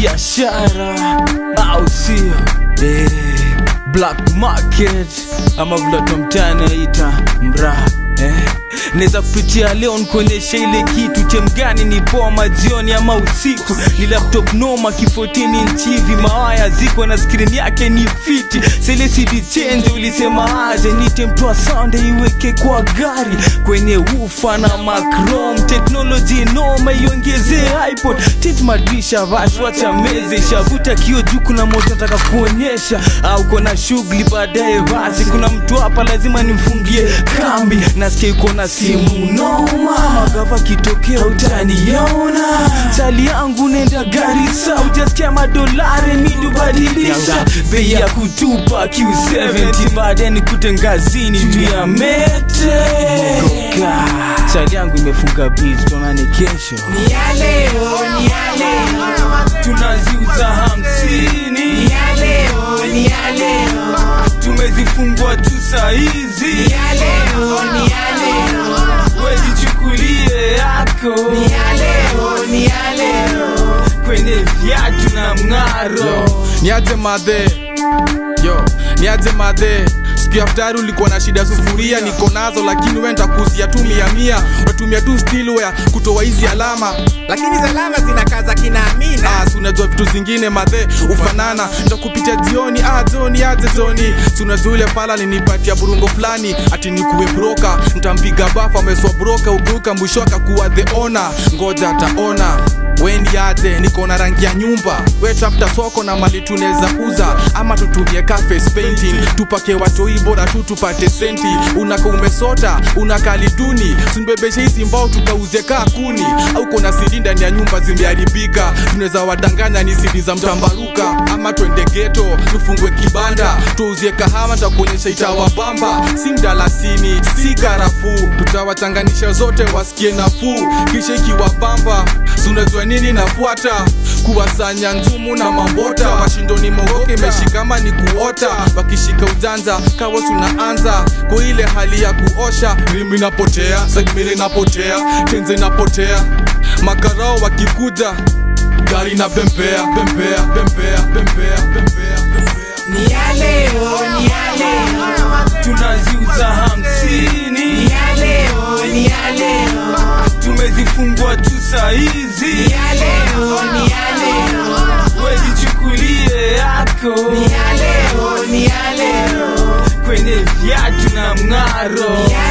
biashara au sio eh, black market ama vile mtani aita mraa eh. Naweza kupitia leo nikuonyesha ile kitu chemgani ni poa majioni ama usiku ni laptop noma kifotini nchivi mawaya ziko na skrini yake ni fiti selesidi chenje ulisema aje nite mtoa sound iweke kwa gari kwenye ufa na macrom teknoloji noma iongezee ipod tit madrisha vashwacha meze shavuta kio juu kuna moto nataka kuonyesha au kona shughuli baadaye basi kuna mtu hapa lazima nimfungie kambi nasikia yuko na simu noma magava kitokea utaniona chali yangu nenda garisa ujasikia madolari midubadilisha bei ya kutupa q70 baadaye nikute ngazini juu ya mete Mogoka. chali yangu imefunga biz tonane kesho Ni ya leo, ni ya leo, tunaziuza hamsini ni ya leo, ni ya leo, tumezifungua tu sahizi ni ya leo, ni ya leo, wezichukulie yako ni ya leo, ni ya leo. kwenye viatu na mng'aro niaje madhe yo niaje madhe siku ya futari ulikuwa na shida sufuria niko nazo lakini we ntakuzia tu mia mia unatumia tu stilware kutoa hizi alama lakini salama zinakaza kina Amina. Ah, si unajua vitu zingine madhe ufanana ndakupitia jioni ah, joni aje joni si unajua ule pala linipatia burungo fulani ati nikuwe broka ntampiga bafa ameswa broka ugeuka mwisho akakuwa the ona ngoja ataona wendi aje niko na rangi ya nyumba we tafuta soko na mali tunaweza uza ama tutumie ka face painting tupake watoi bora tu tupate senti unaka umesota unakali duni simbebeshe hizi mbao tukauze kaa kuni au kona sidi ndani ya nyumba zimeharibika tunaweza wadanganya ni sidi za mtambaruka ama twende geto tufungwe kibanda tuuzie kahawa takuonyesha itawabamba si mdalasini si karafuu tutawachanganisha zote wasikie nafuu kisha ikiwabamba sunajua nini nafuata kuwasanya nzumu na mambota washindoni mogoke imeshikama ni kuota wakishika ujanja kawa tunaanza kwa ile hali ya kuosha rimi napotea sagmili napotea tenze napotea makarao wakikuja gari na bembea bembea bembea bembea bembea bembea Ni ya leo, ni ya leo, tunaziuza hamsini ni ya leo, ni ya leo, tumezifungua tu sahizi ni ya leo, ni ya leo, wezichukulie yako ni ya leo, ni ya leo, kwenye viatu na mng'aro ni ya